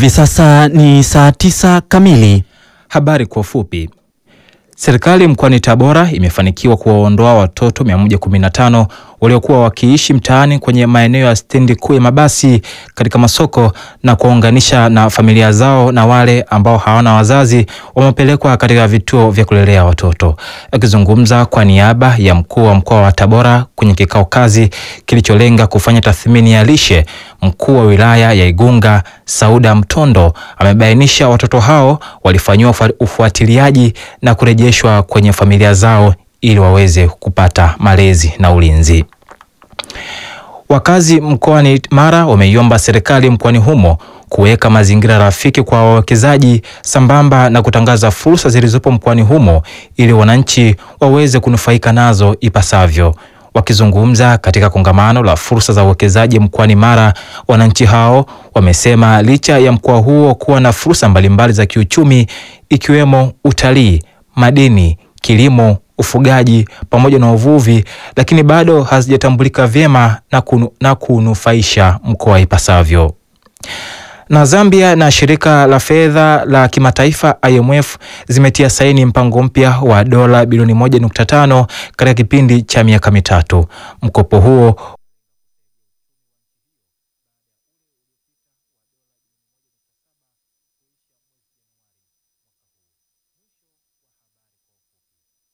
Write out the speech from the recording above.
Hivi sasa ni saa tisa kamili. Habari kwa ufupi. Serikali mkoani Tabora imefanikiwa kuwaondoa watoto 115 waliokuwa wakiishi mtaani kwenye maeneo ya stendi kuu ya mabasi katika masoko na kuwaunganisha na familia zao, na wale ambao hawana wazazi wamepelekwa katika vituo vya kulelea watoto. Akizungumza kwa niaba ya mkuu wa mkoa wa Tabora kwenye kikao kazi kilicholenga kufanya tathmini ya lishe, mkuu wa wilaya ya Igunga Sauda Mtondo amebainisha watoto hao walifanyiwa ufuatiliaji na kurejeshwa kwenye familia zao ili waweze kupata malezi na ulinzi. Wakazi mkoani Mara wameiomba serikali mkoani humo kuweka mazingira rafiki kwa wawekezaji sambamba na kutangaza fursa zilizopo mkoani humo ili wananchi waweze kunufaika nazo ipasavyo. Wakizungumza katika kongamano la fursa za uwekezaji mkoani Mara, wananchi hao wamesema licha ya mkoa huo kuwa na fursa mbalimbali za kiuchumi ikiwemo utalii, madini, kilimo, ufugaji pamoja na uvuvi, lakini bado hazijatambulika vyema na, kunu, na kunufaisha mkoa ipasavyo. Na Zambia na shirika la fedha la kimataifa IMF zimetia saini mpango mpya wa dola bilioni 1.5 katika kipindi cha miaka mitatu. Mkopo huo